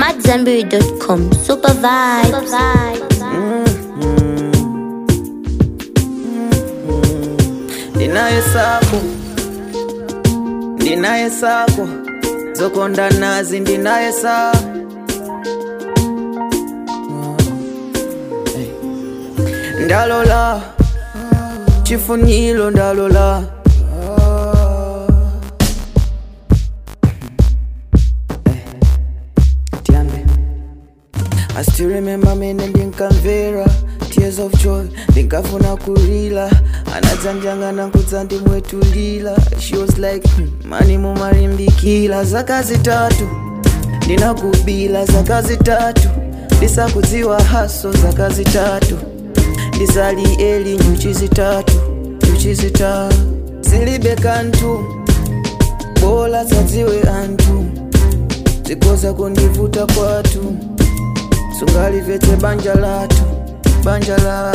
AmadZanbury.com. Super vibes. ndinaye sako ndinaye sako zokonda nazi ndinaye sa Hey. ndalola chifuniro ndalola Tiambe. I still remember mene ndinkamvera tears of joy ndinkafuna kulila anadzanjangana kudza ndimwetulila she was like hmm, mani mumalimbikila zaka zitatu ndinakubila zaka zitatu ndisakudziwa haso zaka zitatu ndisali eli nyuchi zitatu nyuchi zitatu zilibe kantu bola zadziwe anthu zikoza kundivuta kwatu sungalivetse banja latu banja la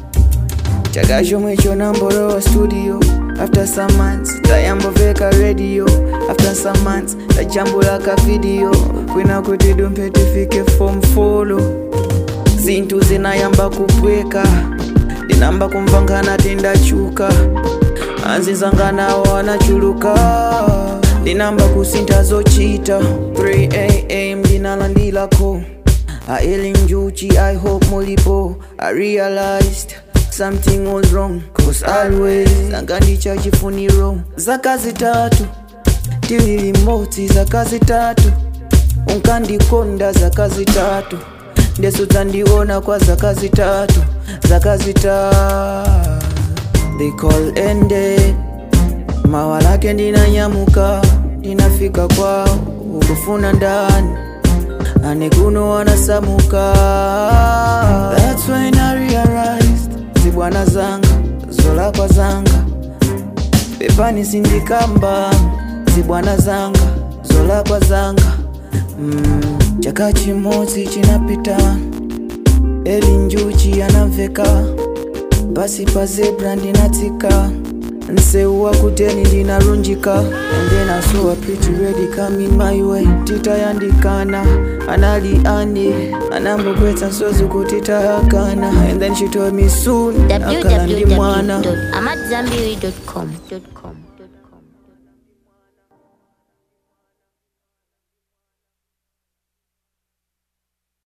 chaka chomwe chonambolowa studio after some months tayamboveka radio after some months tajambula ka video kwina kuti dumphe tifike form folo zinthu zinayamba kupweka ndinamba kumvangana tindachuka anzizanganawo anachuluka ndinamba kusintha zochita 3 am ndinalandilako aeli njuchi i hope mulipo i realized something was wrong cause always angandicha chifuniro zaka zitatu tilili motsi zaka zitatu unkandikonda zaka zitatu ndeso dzandiona kwa zaka zitatu zaka zitatu they call ended mawa lake ndinanyamuka ndinafika kwao ukufuna ndani ane kuno wanasamuka That's when I realized zibwana zanga zolakwa zanga pepani sindikamba zibwana zanga zolakwa zanga mm, chaka chimodzi chinapita eli njuchi anamveka pasi pa zebra ndinatsika nseu wakuteni ndinarunjika and then I saw a pretty lady coming my way titayandikana anali ane anambogwetsa nsozi kuti tayakana and then she told me soon akala ndi mwana www.amadzanbury.com.